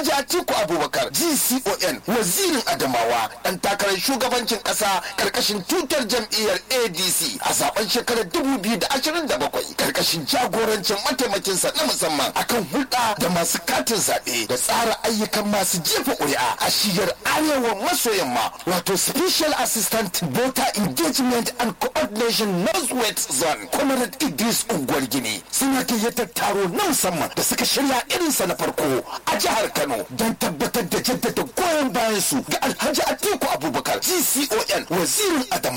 Alhaji Atiku Abubakar GCON wazirin Adamawa dan takarar shugabancin kasa karkashin tutar jam'iyyar ADC a zaben shekarar 2027 karkashin jagorancin mataimakinsa na musamman akan hulɗa da masu katin zaɓe da tsara ayyukan masu jefa ƙuri'a a shiyar arewa maso yamma wato special assistant voter engagement and coordination northwest zone comrade idris unguwar gini suna gayyatar taro na musamman da suka shirya irinsa na farko a jihar kano don tabbatar da jaddada goyon bayan su ga alhaji atiku abubakar gcon wazirin adama